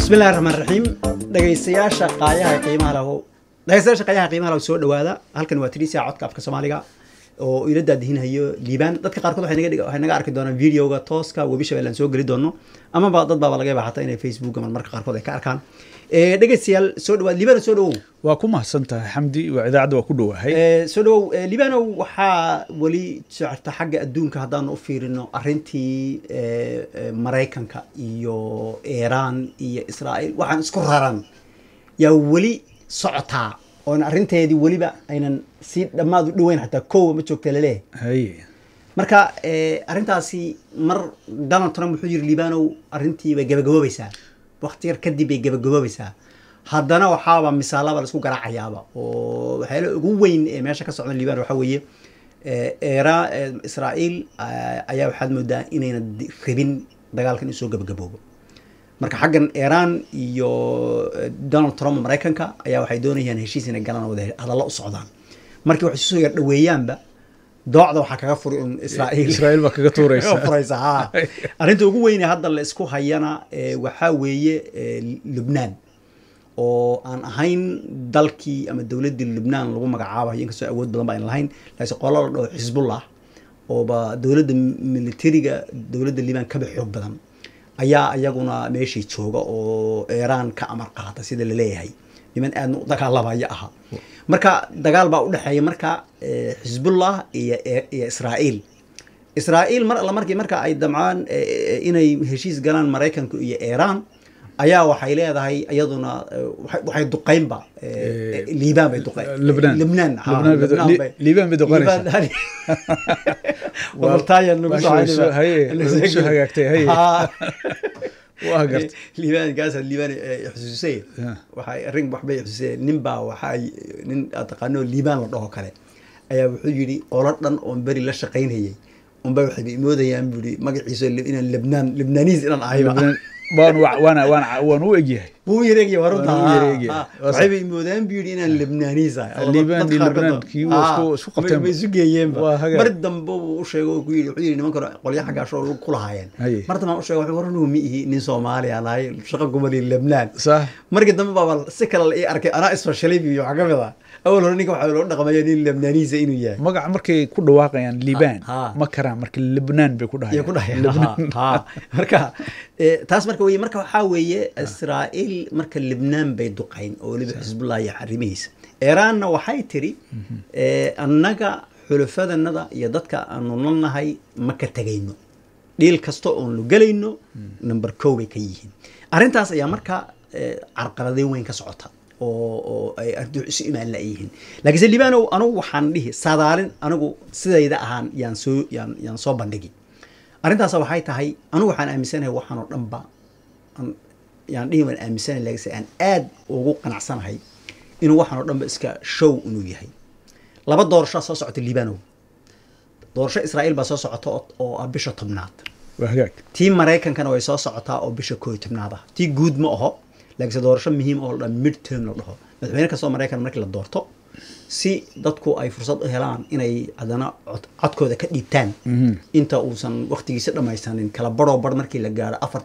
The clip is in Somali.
bismillahi raxmaan raxiim dhegaystayaasha qaayaha qiimaha lahu dhegaystayaasha qaayaha qiimaha lahu soo dhawaada halkan waa tiriisa codka afka soomaaliga oo ila daadihinhayo liibaan dadka qaarkood waxay naga dhig- waxay naga arki doonaan videoga tooska webi shabeelle aan soo geli doono amaba dad baaba laga yaaba xataa inay facebook ama marka qaarkood ay ka arkaan Eh, dhegaystayaal soo dhawaad liibaan soo dhawow waa ku mahadsan tahay xamdi waa idaacadda waa ku dhowahay Eh, soo dhawow eh, liibanow waxaa weli socota xagga adduunka haddaanu u fiirino arrintii eh, eh, maraykanka iyo iiraan iyo israa'iil waxaan isku raran yaa weli socotaa oon arrinteedii weliba aynan si dhammaad u dhoweyn xataa kowa ma joogta laleeyahay haye marka eh, arrintaasi mar donald trump wuxuu yiri liibanow arrintii bay gabagaboobaysaa waqti yar kadib bay gabagaboobaysaa haddana waxaaba misaalaba laisku garaacayaaba oo waxyaala ugu weyn ee meesha ka socda liibano waxaa weeye eh, era eh, israa'iil eh, ayaa waxaad moodaa inayna di- rabin dagaalkan inuu soo gabagaboobo marka xaggan iiraan iyo eh, donald trump oo maraykanka ayaa waxay doonayaan heshiis inay galaan oo wada hadallo u socdaan markii waxay soo yar dhoweeyaanba doocda waxaa kaga furi un israa'iil israa'iil baa kaga tuuraysa Kaga furaysa ha arrinta ugu weyne hadda la isku hayana eh, waxaa weeye eh, lubnaan oo aan ahayn dalkii ama dowladdii lubnaan lagu magacaabayo inkastoo awood badan ba ayna lahayn laakiin qola la dhaho xisbullah ooba dowladda militariga dowladda liibaan kaba xoog badan ayaa iyaguna meeshii jooga oo iiraan ka amar qaata sida la leeyahay niman aadna u dagaalamaya aha marka dagaal baa u dhexeeya marka eh, xisbullah iyo iyo israa'iil israa'iil mar alla markii marka ay damcaan eh, eh, inay heshiis galaan maraykanka iyo iiraan ayaa waxay leedahay iyaduna eh, waxay- waxay duqeynba eh, eh, liibaan bay duqeyn Lubnaan. lubnaan ha, Lubnaan bay du- Lubnaan Li- bay- Liibaan bay duqeynaysaa. Liibaan- Wabartaayan nagu soo Baasha way soo- haynayba. haye, way soo hagaagtay, haye. Ha. waa garta liibaan gaasa liibaan eh, xusuusay Yeah. waxay arrin waxbay xusuusay nin baa waxaa nin aad taqaano liibaan la dhaho kale ayaa wuxuu yidhi qolo dhan oon beri la shaqaynayay unba waxay imoodayaan buu yidhi magaciisa inaan lebnaan lebnaaniis inaan ahayba Lubnaan- waan wa- waana waana waan u egyahay wuu yareegaya waa runta Waa u yareegaya. Ha, ha. Waa sax. waxayba imoodaan buu yidhi inaan lebnaaniis ahay Allah, Liibaan dadka iyo qaarkood Lebnaan oo- kii waa Ha, isku- isku qabteen way- way isu geeyeenba Waa hagaag. mar dambe uu u sheego oo ku yidhi wuxuu yidhi nimanka qolya xagga ashoo ku lahaayeen Haye. mar dambe aan u sheego wuxuu war anugu ma ihi nin soomaali aan ahay shaqo gumali lebnaan sax markii dambe baaba si kale la ii arkay anaa isfashalay iyo waxaa ka mid ah awal hore ninka waxaa loo dhaqmaya nin lebnaaniisa inuu yahay magaca markay ku dhawaaqayaan liibaan Ha. ma karaan marka libnaan bay ku iyo ku dhahay dhahayaan ha marka eh, taas marka weye marka waxaa weeye israa'iil marka libnaan bay duqayn oo weliba xisbullah iyo xarimihiisa iiraanna waxay tiri eh, annaga xulafadanada iyo dadka aanu nalnahay ma ka tegayno dhiil kasta oon lu gelayno number kow bay ka yihiin arrintaas ayaa marka eh, carqaladeyn weyn ka socota oo oo ay ardu isu imaan la'yihiin laakiinse libaanow anugu waxaan dhihi sadaalin anigu sidayda ahaan yaan soo yaan yaan soo bandhigi arrintaas waxay tahay anigu waxaan aaminsanahay waxaan oo dhanba aan- yaan dhihi waan aaminsanahay laakiinse aan aad ugu qanacsanahay inuu waxaan oo dhanba iska show inuu yahay laba doorasho soo socota liibanow doorasho israa'iil baa soo socota oo- oo ah bisha tobnaad waa hagaag tii maraykankana way soo socotaa oo bisha koo iyo tobnaad ah tii guud ma aho laakiinse doorasho muhiim oo la dhaho mid term la dhaho madaxweyne kastoo maraykan markii la doorto si dadku ay fursad u helaan inay haddana cod- codkooda ka dhiibtaan inta uusan waqtigiisa dhammaysanin kala baroo bar markii la gaaro afar